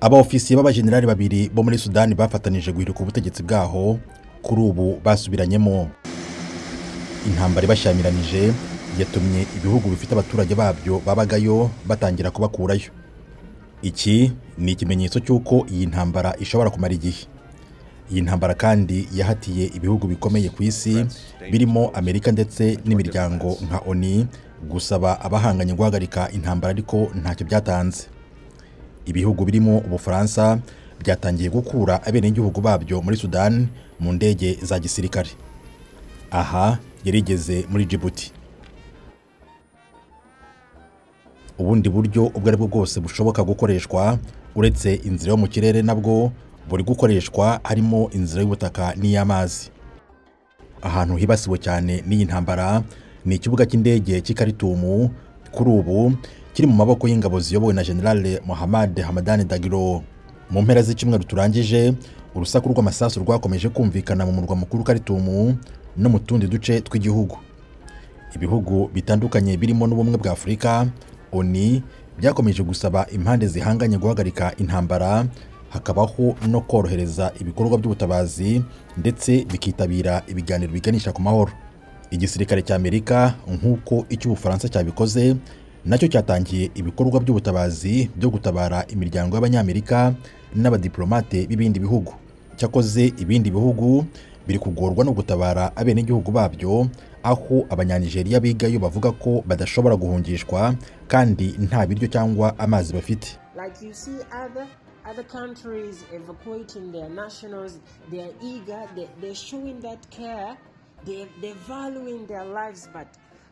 abaofisiye b'abajenerali babiri bo muri sudani bafatanije guhirika ubutegetsi bwaho kuri ubu basubiranyemo intambara ibashyamiranyije yatumye ibihugu bifite abaturage babyo babagayo batangira kubakurayo iki ni ikimenyetso cy'uko iyi ntambara ishobora kumara igihe iyi ntambara kandi yahatiye ibihugu bikomeye ku isi birimo amerika ndetse n'imiryango nka oni gusaba abahanganye guhagarika intambara ariko ntacyo byatanze ibihugu birimo ubufaransa byatangiye gukura abenegihugu babyo muri sudani mu ndege za gisirikare aha yarigeze muri Djibouti ubundi buryo ubwo ari bwo bwose bushoboka gukoreshwa uretse inzira yo mu kirere nabwo buri gukoreshwa harimo inzira y'ubutaka n'iy'amazi ahantu hibasiwe cyane n'iyi ntambara ni ikibuga cy'indege cy'ikaritumu kuri ubu kiri mu maboko y'ingabo ziyobowe na generale Mohamed Hamadani Dagiro mu mpera z'icyumweru turangije urusaku rw'amasasu rwakomeje kumvikana mu murwa mukuru Karitumu no mu tundi duce tw'igihugu ibihugu bitandukanye birimo n'ubumwe bwa Afurika ONU byakomeje gusaba impande zihanganye guhagarika intambara hakabaho no korohereza ibikorwa by'ubutabazi ndetse bikitabira ibiganiro biganisha ku mahoro igisirikare cy'amerika nk'uko icy'ubufaransa cyabikoze nacyo cyatangiye ibikorwa by'ubutabazi byo gutabara imiryango y'abanyamerika n'abadiplomate b'ibindi bihugu cyakoze ibindi bihugu biri kugorwa no gutabara abenegihugu babyo aho abanyanigeriya bigayo bavuga ko badashobora guhungishwa kandi nta biryo cyangwa amazi bafite Like you see other other countries evacuating their nationals, they are eager, they, they're showing that care, they, they're valuing their lives. But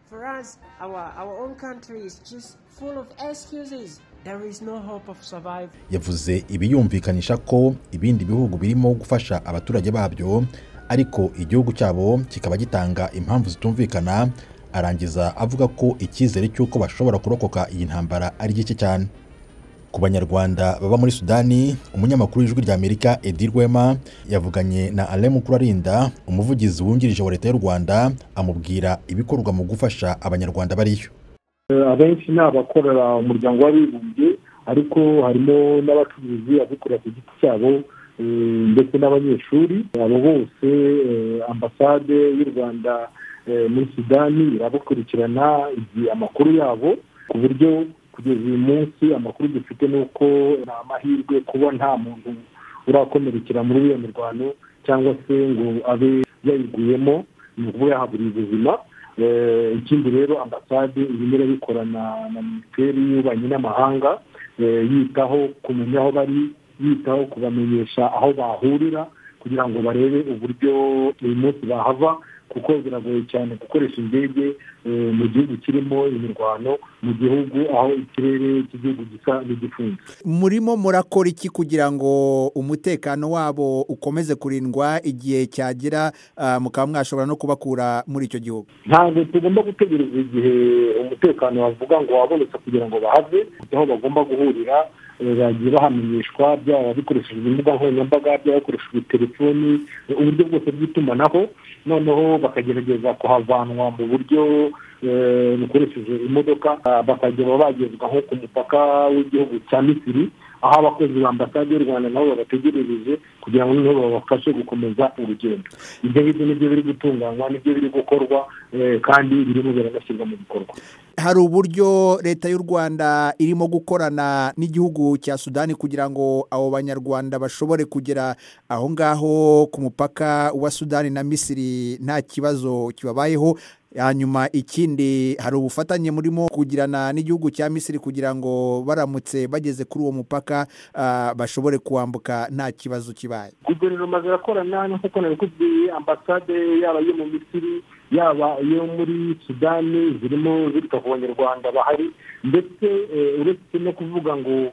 for us, our, our own country is just full of excuses. There is no hope of survival. yavuze ibiyumvikanisha ko ibindi bihugu birimo gufasha abaturage babyo ariko igihugu cyabo kikaba gitanga impamvu zitumvikana arangiza avuga ko icyizere cy'uko bashobora kurokoka iyi ntambara ari gike cyane ku banyarwanda baba muri sudani umunyamakuru w'ijwi ry'amerika edi rwema yavuganye na ale mukurarinda umuvugizi wungirije wa leta y'u rwanda amubwira ibikorwa mu gufasha abanyarwanda bariyo Eh, abenshi ni abakorera umuryango w'abibumbye ariko harimo n'abacuruzi abikorera ku giti cyabo eh, ndetse n'abanyeshuri abo bose eh, ambasade y'u rwanda eh, muri sudani irabakurikirana izi amakuru yabo ku buryo kugeza uyu munsi amakuru dufite ni uko ni amahirwe kuba nta muntu urakomerekera muri iyo mirwano cyangwa se ngo abe yayiguyemo ni ukuba yahaburiye ubuzima Eh, ikindi rero ambasade irimo irabikorana na minisiteri y'ububanyi n'amahanga eh, yitaho kumenya aho bari yitaho kubamenyesha aho bahurira kugira ngo barebe uburyo uyu munsi bahava kuko biragoye cyane gukoresha indege eh, mu gihugu kirimo imirwano mu gihugu aho ikirere cy'igihugu gisa n'igifunze murimo murakora iki kugira ngo umutekano wabo ukomeze kurindwa igihe cyagera ah, mukaba mwashobora no kubakura muri icyo gihugu ntabwo tugomba gutegereza igihe umutekano bavuga ngo wabonetse kugira ngo bahave kujya aho bagomba guhurira eh, bagiye bahamenyeshwa byaba bikoresheje imbuga nkoranyambaga byaba bakoresheje telefoni eh, uburyo bwose bw'itumanaho noneho bakagerageza kuhavanwa mu buryo eh, bukoresheje imodoka ah, bakajya baba bagezwa nko ku mupaka w'igihugu cya misiri aho abakozi ba ambasade y'u rwanda nabo babategerereje kugira ngo noneho babafashe gukomeza urugendo ibyo ngibyo nibyo biri gutunganywa nibyo biri gukorwa eh, kandi birimo biranashyirwa mu bikorwa hari uburyo leta y'u rwanda irimo gukorana n'igihugu cya sudani kugira ngo abo banyarwanda bashobore kugera aho ngaho ku mupaka wa sudani na misiri nta kibazo kibabayeho hanyuma ikindi hari ubufatanye murimo kugirana n'igihugu cya misiri kugira ngo baramutse bageze kuri uwo mupaka ah, bashobore kuwambuka nta kibazo kibaye guverinoma zirakorana nk'uko nabikubwiye ambasade yaba iyo mu misiri yaba iyo muri sudani zirimo zita ku banyarwanda bahari ndetse eh, uretse no kuvuga ngo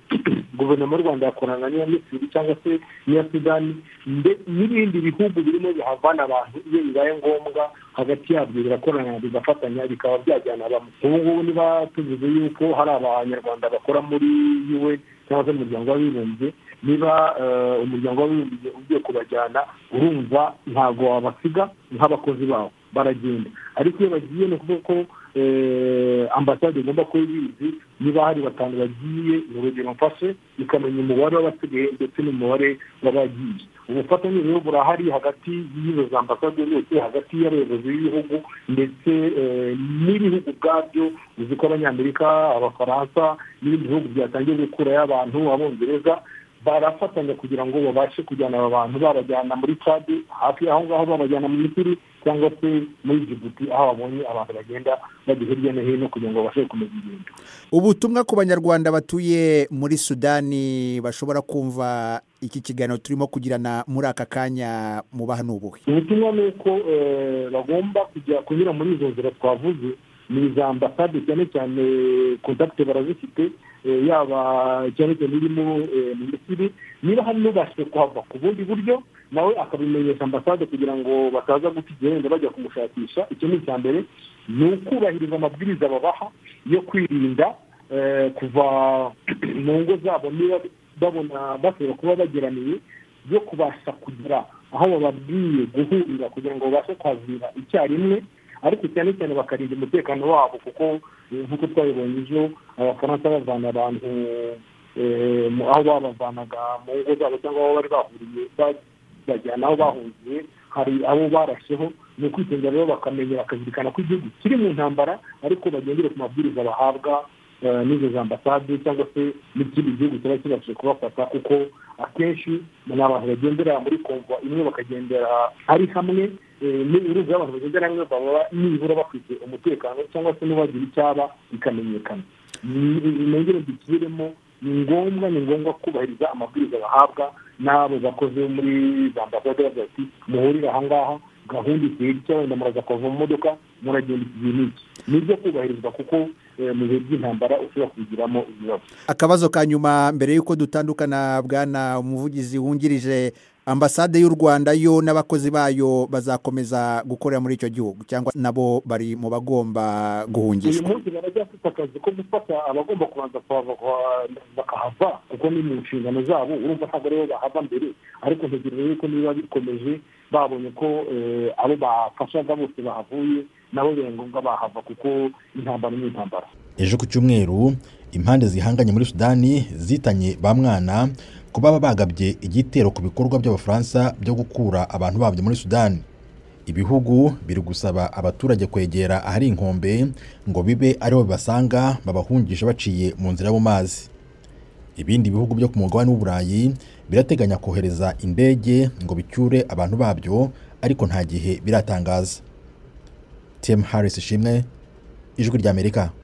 guverinoma y'u rwanda yakorana n'iya misiri cyangwa se n'iya sudani nde- n'ibindi bihugu birimo bihavana abantu iyo bibaye ngombwa hagati yabyo birakorana bigafatanya bikaba byajyana abantu ubu ngubu niba tuvuze yuko hari abanyarwanda bakora muri un cyangwa se mu muryango w'abibumbye niba eh, umuryango w'abibumbye ugiye kubajyana urumva ntabwo wabasiga nk'abakozi bawo baragenda ariko iyo bagiye ni ukuvuga ko eh, ambasade igomba kuba ibizi niba hari batanu bagiye mu rugero mfashe ikamenya umubare w'abasigaye ndetse n'umubare w'abagiye ubufatanye rero burahari hagati y'izo za ambasade zose hagati y'abayobozi b'ibihugu ndetse eh, n'ibihugu ubwabyo uzi ko abanyamerika abafaransa n'ibindi bihugu byatangiye gukurayo abantu abongereza barafatanya kugira ngo babashe kujyana aba bantu babajyana muri cadi hafi aho ngaho babajyana mu misiri cyangwa se muri jibuti aho babonye abantu bagenda bajya hirya no hino kugira ngo babashe gukomeza ingendo ubutumwa ku banyarwanda batuye muri sudani bashobora kumva iki kiganiro turimo kugirana muri aka kanya mubaha n'ubuhe ubutumwa ni uko eh, bagomba kujya kunyura muri izo nzira twavuze ni iza ambasade cyane cyane kontakite barazifite eh, yaba cyane cyane irimo eh, mu misiri niba hari n'ubashije kuhava ku bundi buryo nawe akabimenyesha ambasade kugira ngo bataza guta igihe wenda bajya kumushakisha icyo ni icya mbere ni ukubahiriza amabwiriza babaha yo kwirinda eh, kuva mu ngo zabo niba babona bashobora kuba bageraniye yo kubasha kugera aho bababwiye guhurira kugira ngo babashe kwazira icyarimwe ariko cyane cyane bakarinda umutekano wabo kuko eh, nk'uko twabibonye ejo abafaransa bavana abantu eh, mu- aho babavanaga mu ngo zabo cyangwa aho bari bahuriye ba- bajyana aho bahungiye hari abo barasheho ni ukwitondera rero bakamenya bakazirikana ko igihugu kiri mu ntambara ariko bagendere ku mabwiriza bahabwa eh, n'izo za ambasade cyangwa se n'ikindi gihugu kiba kibashije kubafata kuko akenshi ni abantu bagendera muri komva imwe bakagendera ari hamwe eh, n'uruzi abantu bagendera hamwe baba nibura bafite umutekano cyangwa se n'ubagira icyaba bikamenyekana intege dusubiremo ni ngombwa ni ngombwa kubahiriza amabwiriza bahabwa n'abo bakoze muri za ambasade bagira ati muhurire aha ngaha gahunda igihe gitya wenda muraza kuva mu modoka muragenda iki gihe n'iki ni ibyo kubahirizwa kuko eh, mu bihe by'intambara ushobora kubigiramo ibibazo akabazo ka nyuma mbere y'uko dutandukana bwana umuvugizi wungirije ambasade y'u rwanda yo n'abakozi bayo bazakomeza gukorera muri icyo gihugu cyangwa nabo bari mu bagomba uyu guhungishwa munsi baracyafite akazi ko gufata abagomba kubanza kuhava kuha- bakahava kuko ni mu nshingano zabo urumva ntabwo aribo bahava mbere ariko ntegereje yuko niba bikomeje babonye ko eh, abo bafashaga bose bahavuye nabo biba ngombwa bahava kuko intambara ni intambara ejo ku cyumweru impande zihanganye muri sudani zitanye ba mwana ku baba bagabye igitero ku bikorwa by'abafaransa byo gukura abantu babyo muri sudani ibihugu biri gusaba abaturage kwegera ahari inkombe ngo bibe ariho bibasanga babahungisha baciye mu nzira yo mu mazi ibindi bihugu byo ku mugabane w'uburayi birateganya kohereza indege ngo bicyure abantu babyo ariko nta gihe biratangaza tim harris ishimwe ijwi ry'amerika